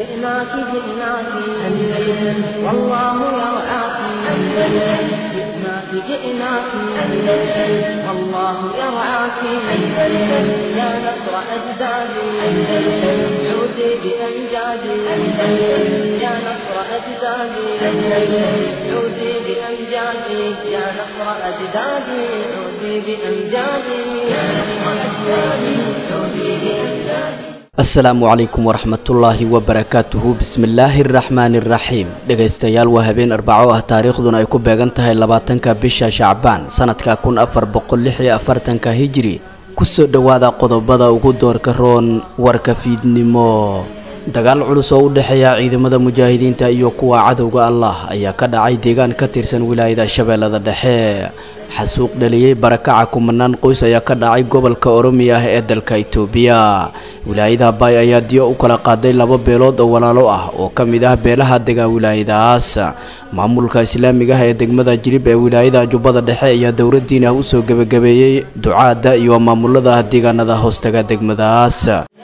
جئناك جئناك أندلس والله يرعاك أندلس جئناك جئناك أندلس والله يرعاك أندلس يا نصر أجدادي أندلس عودي بأمجادي أندلس يا نصر أجدادي أندلس عودي بأمجادي يا نصر أجدادي عودي بأمجادي يا نصر أجدادي عودي بأمجادي asalaamu calaykum waraxmatullaahi wabarakaatuhu bismillaahi araxmaani iraxiim dhegaystayaal waa habeen arbaco ah taariikhduna ay ku beegan tahay labaatanka bisha shacbaan sanadka kun afar boqol lix iyo afartanka hijiri kusoo dhowaada qodobada ugu doorka roon warka fiidnimo dagaal culus oo u dhexeeya ciidamada mujaahidiinta iyo kuwa cadowga allah ayaa ka dhacay deegaan ka tirsan wilaayada shabeellada dhexe xasuuq dhaliyey barakaca kumanaan qoys ayaa ka dhacay gobolka oromiya ah ee dalka itoobiya wilaayada baay ayaa diyo u kala qaaday laba beelood oo walaalo ah oo ka mid ah beelaha dega wilaayadaas maamulka islaamiga ah ee degmada jirib ee wilaayada jubbada dhexe ayaa dowladdiin ah usoo gebagabeeyey ducaada iyo maamulada deegaanada hoostaga degmadaas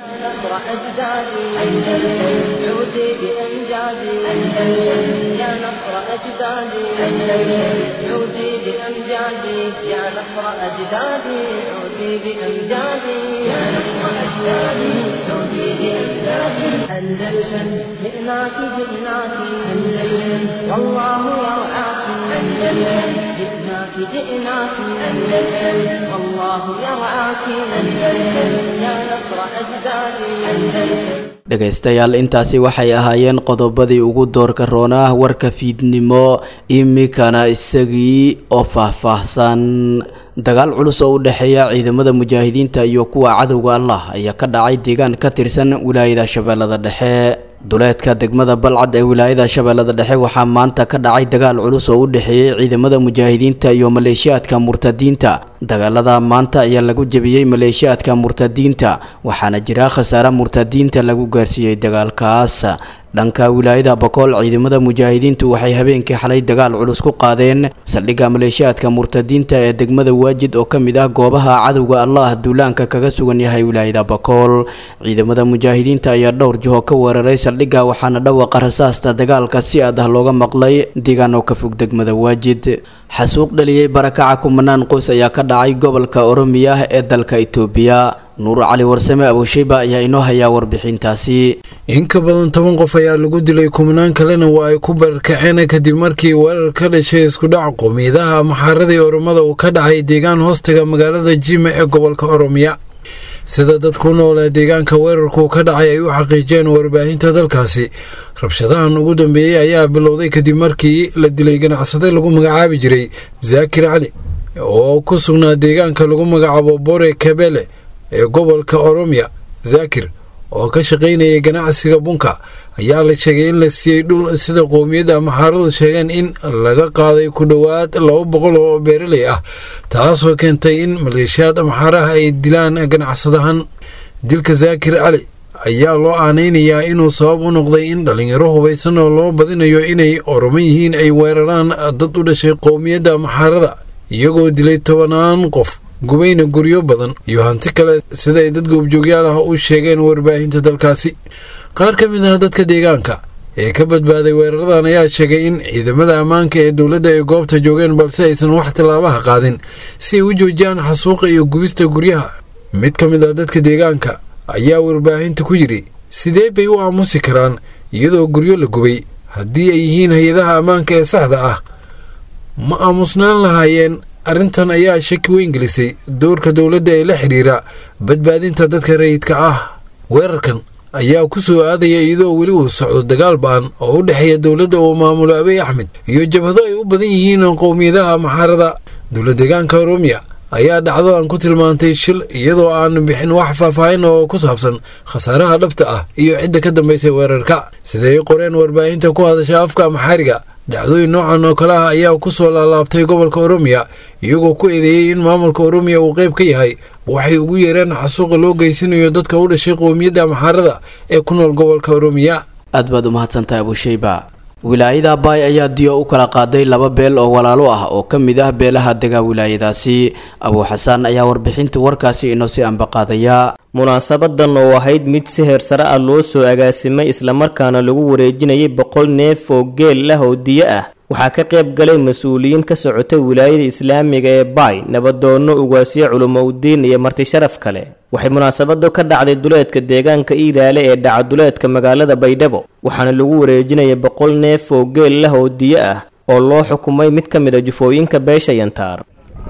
يا نصر أجدادي أندلس عودي بأمجادي يا نصر أجدادي عودي بأمجادي يا نصر أجدادي عودي بأمجادي أندلس جئناك جئناك أندلس والله يرعاك أندلس جئناك جئناك أندلس والله يرعاك أندلس يا نصر أجدادي أندلس dhegaystayaal intaasi waxay ahaayeen qodobadii ugu doorka roonah warka fiidnimo imikana isagii oo faahfaahsan dagaal culus oo u dhexeeya ciidamada mujaahidiinta iyo kuwa cadowga allah ayaa ka dhacay deegaan ka tirsan wilaayada shabeellada dhexe duleedka degmada balcad ee wilaayada shabeellada dhexe waxaa maanta ka dhacay dagaal culus oo u dhexeeyey ciidamada mujaahidiinta iyo maleeshiyaadka murtadiinta dagaalada maanta ayaa lagu jebiyey maleeshiyaadka murtadiinta waxaana jira khasaare murtadiinta lagu gaarsiiyey dagaalkaas dhanka wilaayada bakool ciidamada mujaahidiintu waxay habeenkii xalay dagaal culus ku qaadeen saldhigga maleeshiyaadka murtadiinta ee degmada waajid oo ka mid ah goobaha cadowga allah duulaanka kaga sugan yahay wilaayada bakool ciidamada mujaahidiinta ayaa dhowr jiho ka weeraray saldhigga waxaana dhawaqa rasaasta dagaalka si aad ah looga maqlay deegaan oo ka fog degmada waajid xasuuq dhaliyey barakaca kumanaan qoys ayaa ka dhacay gobolka oromiya ee dalka itoobiya nuur cali warsame abuushayba ayaa inoo hayaa warbixintaasi in ka badan toban qof ayaa lagu dilay kumanaan kalena waa ay ku barkaceen kadib markii weerar ka dhashay iskudhac qowmiyadaha maxaaradii oromada uu ka dhacay deegaan hoostaga magaalada jima ee gobolka oromiya sida dad ku nool ee deegaanka weerarku ka dhacay ay u xaqiijiyeen warbaahinta dalkaasi rabshadahan ugu dambeeyey ayaa bilowday kadib markii la dilay ganacsade lagu magacaabi jiray zaakir cali oo ku sugnaa deegaanka lagu magacaabo bore kabele ee gobolka oromiya zaakir oo ka shaqaynayay ganacsiga bunka ayaa la sheegay in la siiyey dhul sida qowmiyadda maxaaradu sheegeen in laga qaaday ku dhowaad laba boqol oo beeraley ah taasoo keentay in maleeshiyaad maxaaraha ay dilaan ganacsadahan dilka zaakir cali ayaa loo aanaynayaa inuu sabab u noqday in dhallinyaro hubaysan oo loo badinayo inay oroman yihiin ay weeraraan dad u dhashay qowmiyadda maxaarada iyagoo dilay tobanaan qof gubayna guryo badan iyo hanti kale sida ay dad goobjoogyaal ah u sheegeen warbaahinta dalkaasi qaar ka mid ah dadka deegaanka ee ka badbaaday weeraradan ayaa sheegay in ciidamada ammaanka ee dowladda ay goobta joogeen balse aysan wax tillaabaha qaadin si ay u joojiyaan xasuuqa iyo gubista guryaha mid ka mid ah dadka deegaanka ayaa warbaahinta ku yidhi sidee bay u aamusi karaan iyadoo guryo la gubay haddii ay yihiin hay-adaha ammaanka ee saxda ah ma aamusnaan lahaayeen arrintan ayaa shaki weyn gelisay doorka dowladda ee la xidhiira badbaadinta dadka rayidka ah weerarkan ayaa ku soo aadaya iyadoo weli uu socdo dagaal ba-an oo u dhexeeya dowladda uu maamulo abiy axmed iyo jabhado ay u badan yihiin qowmiyadaha maxaarada dowla deegaanka oromiya ayaa dhacdadan ku tilmaantay shil iyadoo aan bixin wax faahfaahin oo ku saabsan khasaaraha dhabta ah iyo cidda ka dambaysay weerarka siday qoreen warbaahinta ku hadasha afka maxaariga dhacdooyin noocan oo kale ah ayaa ku soo laalaabtay gobolka oromiya iyagoo ku eedeeyey in maamulka oromiya uu qayb ka yahay waxay ugu yeereen xasuuqa loo geysanayo dadka u dhashay qowmiyadda maxaarada ee ku nool gobolka oromiya aad baad u mahadsantahay abushayba wilaayada baay ayaa diyo u kala qaaday laba beel oo walaalo ah oo ka mid ah beelaha dega wilaayadaasi abuu xasaan ayaa warbixinta warkaasi inoo sii ambaqaadaya munaasabadan oo ahayd mid si heersare ah loo soo agaasimay islamarkaana lagu wareejinayay boqol neef oo geel ah oo diyo ah waxaa ka qayb galay mas-uuliyiin ka socotay wilaayada islaamiga ee baay nabadoonno ugaasyo culimo udiin iyo marti sharaf kale waxay munaasabadu ka dhacday duleedka deegaanka iilaale ee dhaca duleedka magaalada baydhabo waxaana lagu wareejinayay boqol neef oo geel lah oo diyo ah oo loo xukumay mid ka mid a jufooyinka beesha yantaar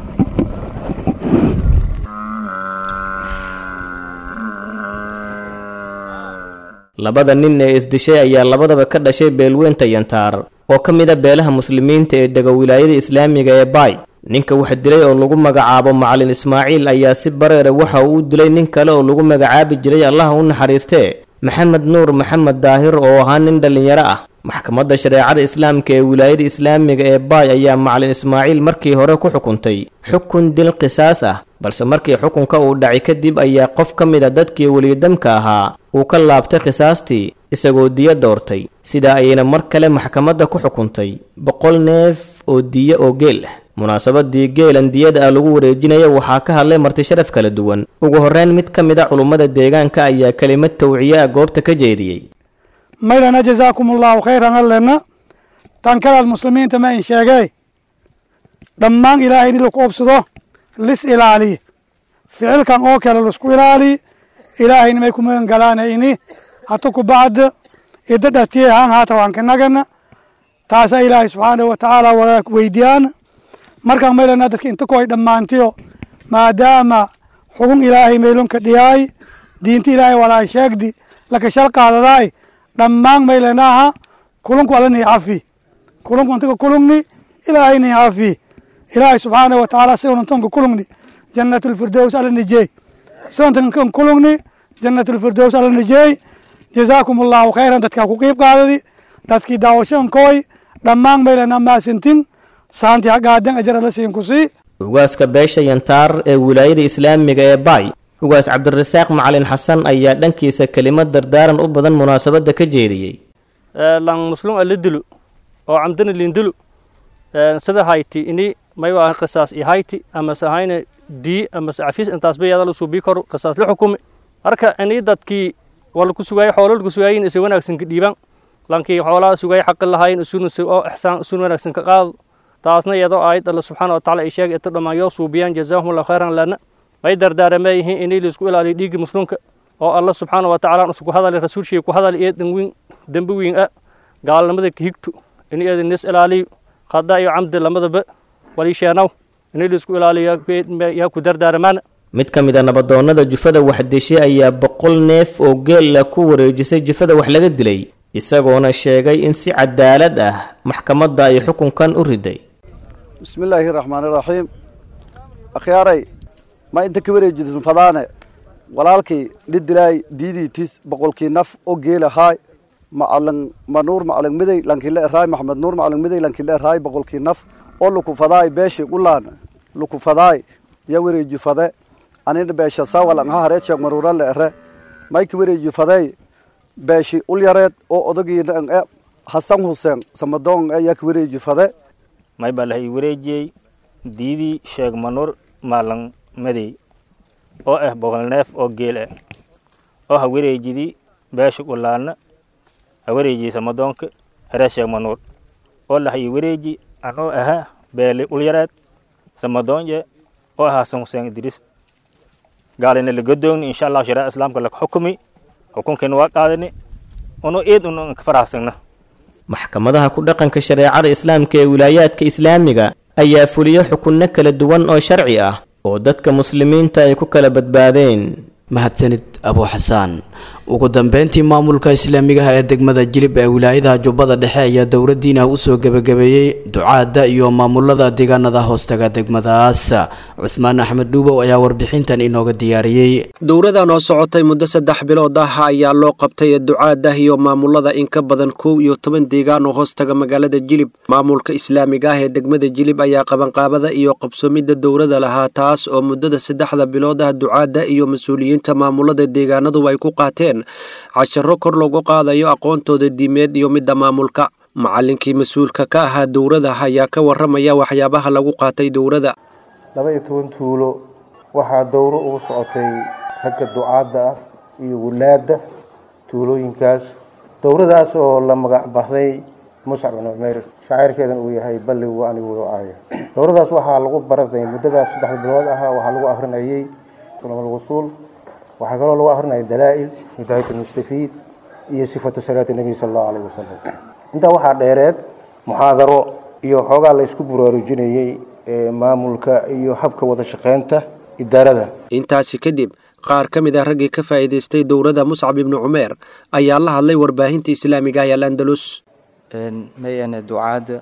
labada nin ee isdishay ayaa labadaba ka dhashay beelweynta yantaar oo ka mid a beelaha muslimiinta ee dega wilaayada islaamiga ee baay ninka wax dilay oo lagu magacaabo macalin ismaaciil ayaa si bareera waxa uu u dilay nin kale oo lagu magacaabi jiray allaha u naxariistee maxamed nuur maxamed daahir oo ahaa nin dhallinyaro ah maxkamadda shareecada islaamka ee wilaayada islaamiga ee baay ayaa macalin ismaaciil markii hore ku xukuntay xukun dil qisaas ah balse markii xukunka uu dhacay kadib ayaa qof ka mid a dadkii weliyadamka ahaa uu ka laabtay khisaastii isagoo diyo doortay sidaa ayayna mar kale maxkamadda ku xukuntay boqol neef oo diyo oo geel ah munaasabadii geelan diyada ah lagu wareejinaya waxaa ka hadlay marti sharaf kala duwan ugu horreyn mid ka mid a culummada deegaanka ayaa kelimad tawciye ah goobta ka jeediyey maydhana jazaakum allahu khayran allena tankadaad muslimiinta ma in sheegee dhammaan ilaahay in laku obsado lis ilaaliye ficilkan oo kale laisku ilaaliye ilaahayna may ku magan galaana ini hata ku bacda ida dhatiye haan haata waan kanagana taasa ilaahay subxaanahu watacaala wala weydiyaana markaan maydhana dadka inta koy dhammaantiyo maadaama xugun ilaahay maylonka dhiyaay diinta ilaahay walaa sheegdi laka shal qaadadaay dhammaan maylenaha kulunku alani cafi kulunku antaga kulungni ilaahayni cafi ilaahay subxaanahu watacaala siunantonka kulungni jannatulfirdows ala nijey siuntankan kulungni jannatulfirdows ala nijey jazaakum allahu khayran dadkaa ku qiib qaadadi dadkii daawashankooy dhammaan maylena maasintin saanti hagaadan ajara la siin ku sii ugaaska beesha yantaar ee wilaayada islaamiga ee baay ugaas cabdirasaaq macalin xasan ayaa dhankiisa kelimad dardaaran u badan munaasabadda ka jeediyey lang muslum ala dilo oo camdana lindilo sida hayti ini maywa qisaas i hayti amase ahayna dii amase cafis intaas bayada la suubii karo qisaas la xukumi marka ini dadkii wala ku sugaayay xoolo lagu sugaayin isa wanaagsan ka dhiibaan lankii xoolaha sugaayay xaqi lahayn isuna oo ixsaan isun wanaagsan ka qaado taasna iyadoo aayad alla subxaana wa tacala ay sheegay inta dhammaan yoo suubiyaan jazaahum allahu khayran lana may dardaarama yihiin inay laisku ilaaliyo dhiigga muslimka oo alla subxaana wa tacaala isku hadalay rasuulshii ku hadal iyo dhanwiin dembi wiin ah gaalnimada ka higto in iyada nis ilaaliyo khada iyo camdi lamadaba waliisheenow inay laisku ilaaliyo yaa ku dardaaramaana mid ka mid a nabadoonnada jufada wax dishay ayaa boqol neef oo geella ku wareejisay jufada wax laga dilay isagoona sheegay in si cadaalad ah maxkamadda ay xukunkan u riday bismi illaahi raxmaani raxiim akhyaaray ma inta ka wareejidin fadaane walaalkii li dilaay diidiitis boqolkii naf oo geelahaay macalin manuur macalin miday lankile eraay maxamed nuur macalin miday lankile eraay boqolkii naf oo luku fadaay beeshi ulaan luku fadaay ya wareeji fade anina beesha sawalan ha hareed sheeg maruura le ere may ka wareeji fadey beeshi ulyareed oo odagiina e hasan huseen samadoon e yaa ka wareeji fade may baa lahay wareejiyey diidii sheeg manuur maalan madey oo ah boqol neef oo geel ah oo ha wareejidii beesha ulaana ha wareejiyey samadoonka hareed sheeg manuur oo lahay wareeji anoo aha beeli ulyareed samadoonye oo ah hasan huseen idriis gaalina lagadoogni insha allahu shareeca islaamka laka xukumi xukunkeena waa qaadani uno eed un ka faraxsana maxkamadaha ku dhaqanka shareecada islaamka ee wilaayaadka islaamiga ayaa fuliyo xukunno kala duwan oo sharci ah oo dadka muslimiinta ay ku kala badbaadeen mahadsanid abu xasaan ugu dambeyntii maamulka islaamiga ah ee degmada jilib ee wilaayadaha jubbada dhexe ayaa dowladdiina usoo gebagabeeyey ducaada iyo maamulada deegaanada hoostaga degmadaas cuhmaan axmed dhuubow ayaa warbixintan inooga diyaariyey dowradan oo socotay muddo saddex bilood ah ayaa loo qabtay ducaadah iyo maamulada in ka badan kow iyo toban deegaan oo hoostaga magaalada jilib maamulka islaamiga ah ee degmada jilib ayaa qabanqaabada iyo qabsoomidda dowrada lahaa taas oo muddada saddexda bilood ah ducaada iyo mas-uuliyiinta maamulada deegaanadu ay ku qaateen casharo kor lagu qaadayo aqoontooda diimeed iyo midda maamulka macallinkii mas-uulka ka ahaa dowrada ayaa ka warramaya waxyaabaha lagu qaatay dowrada laba iyo toban tuulo waxaa dowro ugu socotay ragga ducaadda ah iyo wulaadda tuulooyinkaas dowradaas oo la magac baxday muscab bin cumeer shaacirkeedan uu yahay balligu anigu aaya dowradaas waxaa lagu baraday muddadaas saddexda bilood ahaa waxaa lagu akrinayay sulamulwusuul waxaa kaloo lagu akrinayay dalaa'il hidaayat almustafiid iyo sifatu salaati nebi sala allahu alayhi wasalam intaa waxaa dheereed muxaadaro iyo xoogaa la isku buraarujinayey maamulka iyo habka wada shaqeynta idaarada intaasi kadib qaar ka mid ah raggii ka faa'iidaystay dowrada muscab ibnu cumeer ayaa la hadlay warbaahinta islaamiga ah ee landalus mayane ducaadda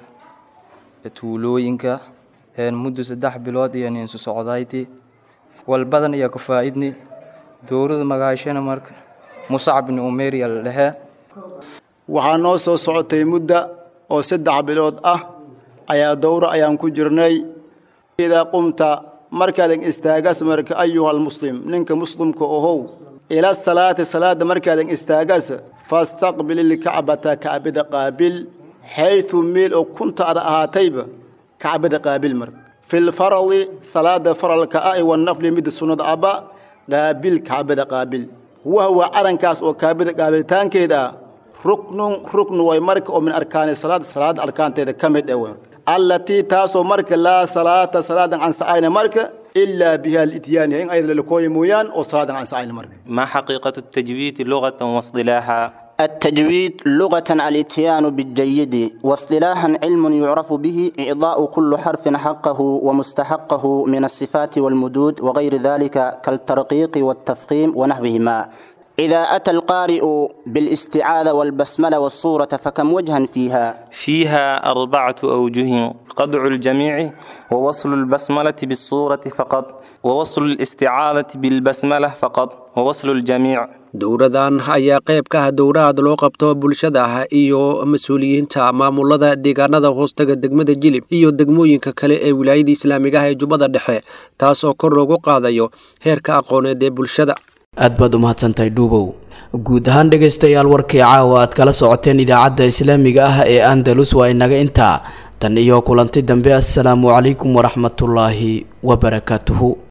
tuulooyinka muddo saddex bilood iyo ninsu socdayti walbadan iyo ka faa'idni dowrada magaashana marka muscab ibnu umeer yaa la dhahee waxaa noo soo socotay mudda oo saddex bilood ah ayaa dowro ayaan ku jirnay idaa qumta markaadan istaagas marka ayuhalmuslim ninka muslimka ohow ila salaati salaada markaadan istaagas fastaqbil ilkacbata kacbada qaabil xayثu meel oo kunta ada ahaatayba kacbada qaabil mar fi lfaradi salaada faralka ah wanafli midda sunnada aba qaabil kacbada qaabil wahwa calankaas oo kaabada qaabilitaankeeda ah ruknun ruknu way marka oo min arkaani salaad salaada arkaanteeda ka mid ah allatii taasoo marka laa salaata salaadan ansacayna marka ilaa biha lityaaniha in ayada lalakooya mooyaan oo salaadan ansacayna marka ما حقيقة التجويد لغة واصطلاحا التجويد لغة الاتيان بالجيد واصطلاحا علم يعرف به إعضاء كل حرف حقه ومستحقه من الصفات والمدود وغير ذلك كالترقيق والتفخيم ونحوهما إذا أتى القارئ بالاستعاذة والبسملة والصورة فكم وجها فيها فيها أربعة أوجه قطع الجميع ووصل البسملة بالصورة فقط ووصل الاستعاذة بالبسملة فقط ووصل الجميع dowradan ayaa qayb ka ah dowrahaad loo qabto bulshada ah iyo mas-uuliyiinta maamulada deegaanada hoostaga degmada jilib iyo degmooyinka kale ee wilaayada islaamiga ah ee jubbada dhexe taas oo kor loogu qaadayo heerka aqooneed ee bulshada aad baad u mahadsantahay dhuubow guud ahaan dhegaystayaal warkii caawa aad kala socoteen idaacadda islaamiga ah ee andalus waa inaga intaa tan iyo kulanti dambe assalaamu calaykum waraxmatullaahi wabarakaatuhu